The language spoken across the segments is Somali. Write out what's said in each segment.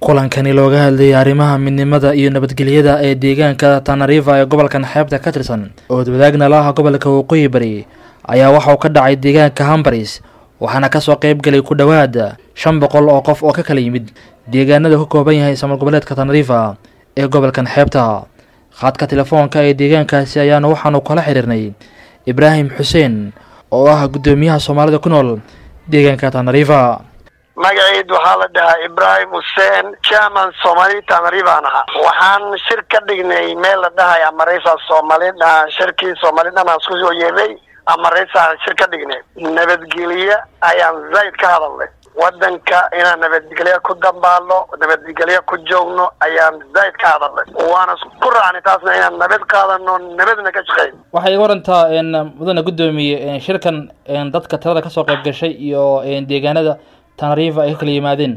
kulankani looga hadlayay arrimaha midnimada iyo nabadgelyada ee deegaanka tanariva ee gobolkan xeebta ka tirsan oo wadaagna la ah gobolka waqooyi bari ayaa waxa uu ka dhacay deegaanka hambaris waxaana kasoo qeyb galay ku dhowaad shan boqol oo qof oo ka kala yimid deegaanada ka kooban yahay samar goboleedka tanariva ee gobolkan xeebta khadka telefoonka ee deegaankaasi ayaana waxaanu kala xiriirnay ibraahim xuseen oo ah guddoomiyaha soomaalida ku nool deegaanka tanariva magaciid waxaa la dhahaa ibraahim xuseen chairman soomali tanarivaan ahaa waxaan shir ka dhignay meel la dhahay amareysa soomali shirkii soomali dhan aan isku soo yeeday amareysa shir ka dhignay nabadgelye ayaan zayd ka hadalnay wadanka inaan nabadgelye ku dambaalno nabadgelye ku joogno ayaan zayd ka hadalnay waana ku raacnay taasna inaan nabad qaadano nabadna ka shaqeyn waxay iga warantaa mudane guddoomiye shirkan dadka tirada kasoo qayb gashay iyo deegaanada tanariva ay ka kala yimaadeen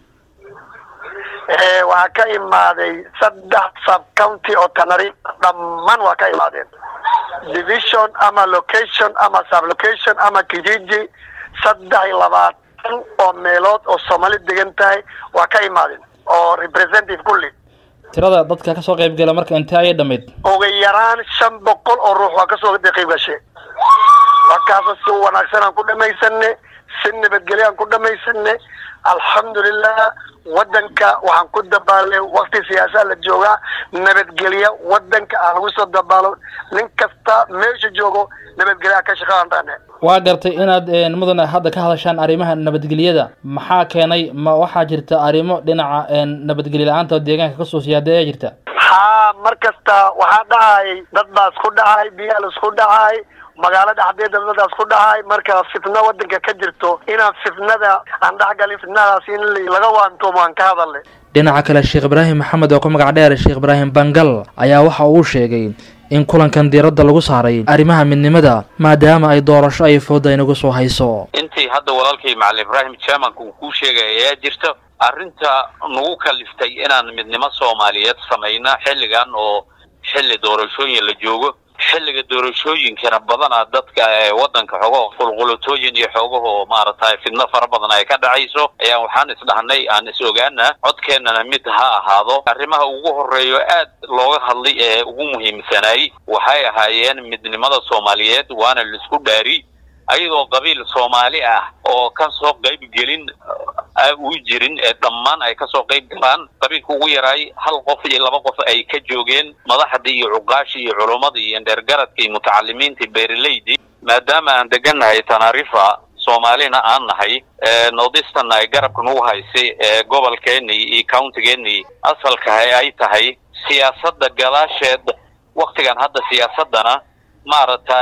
waxaa ka imaaday saddex sub county oo tanariva dhammaan waa ka imaadeen division ama location ama sublocation ama kijiji saddex iyo labaatan oo meelood oo soomaali degan tahay waa ka imaadeen oo representative kulli tirada dadka kasoo qayb gala marka intee ayay dhamayd ugu yaraan shan boqol oo ruux waa kasoo qayb gashay markaasa si wanaagsan aan ku dhamaysane si nabadgelyo aan ku dhamaysane alxamdulilah wadanka waxaan ku dabaalnay wakti siyaasaa la joogaa nabadgelya wadanka aan lagu soo dabaalo nin kasta meesha joogo nabadgelyaa ka shaqaantaane waa gartay inaad mudane hadda ka hadashaan arrimaha nabadgelyada maxaa keenay ma waxaa jirta arrimo dhinaca nabadgelyo la-aanta oo deegaanka kasoo siyaada ayaa jirta haa mar kasta waxaa dhacay dad baa isku dhacay biyaa la isku dhacay magaalo dhexdeeda dadaas ku dhahay marka fitna wadanka ka jirto inaan fitnada aan dhexgalin fitnadaas in laga waantoomo aan ka hadalnay dhinaca kale sheekh ibraahim maxamed oo ku magac dheer sheekh ibraahim bangal ayaa waxa uu sheegay in kulankan diiradda lagu saaray arrimaha midnimada maadaama ay doorasho ay fooda inagu soo hayso intii hadda walaalkay macalin ibraahim jamanka uu kuu sheegay ayaa jirta arrinta nagu kaliftay inaan midnimo soomaaliyeed samayna xilligan oo xilli doorashooyin la joogo xilliga doorashooyinkana badanaa dadka wadanka xoogaho qulqulutooyin iyo xoogaho maaragtay fidno fara badan ay ka dhacayso ayaa waxaan isdhahnay aan is ogaana codkeennana mid ha ahaado arrimaha ugu horeeyo aad looga hadlay ee ugu muhiimsanaay waxay ahaayeen midnimada soomaaliyeed waana laisku dhaari ayadoo qabiil soomaali ah oo kasoo qayb gelin u jirin ee dhammaan ay kasoo qayb galaan qabiilka ugu yaraay hal qof iyo laba qof ay ka joogeen madaxdii iyo cuqaashii iyo culummadii iyo dheergaradkii mutacalimiintii beeraleydii maadaama aan degannahay tanarifa soomaalina aan nahay northeastern ay garabka nagu haysay ee gobolkeennii iyo countigeennii asalka ay tahay siyaasadda gadaasheed waktigan hadda siyaasaddana maaragta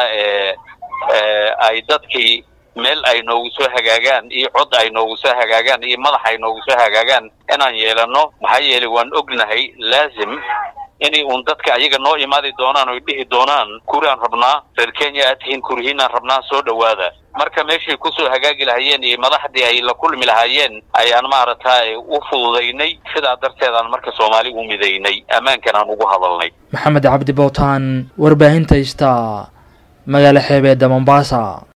ay dadkii meel ay noogu soo hagaagaan iyo cod ay noogu soo hagaagaan iyo madax ay noogu soo hagaagaan inaan yeelano maxaa yeelay waan ognahay laazim inay uun dadka ayaga noo imaadi doonaan oy dhihi doonaan kuriaan rabnaa reer kenya aad tihiin kurihiinaan rabnaa soo dhowaada marka meeshay kusoo hagaagi lahaayeen iyo madaxdii ay la kulmi lahaayeen ayaan maaragtay u fududaynay sidaa darteedaan marka soomaali u midaynay ammaankan aan ugu hadalnay maxamed cabdi bowtaan warbaahinta ista magaalo xeebeedda mombasa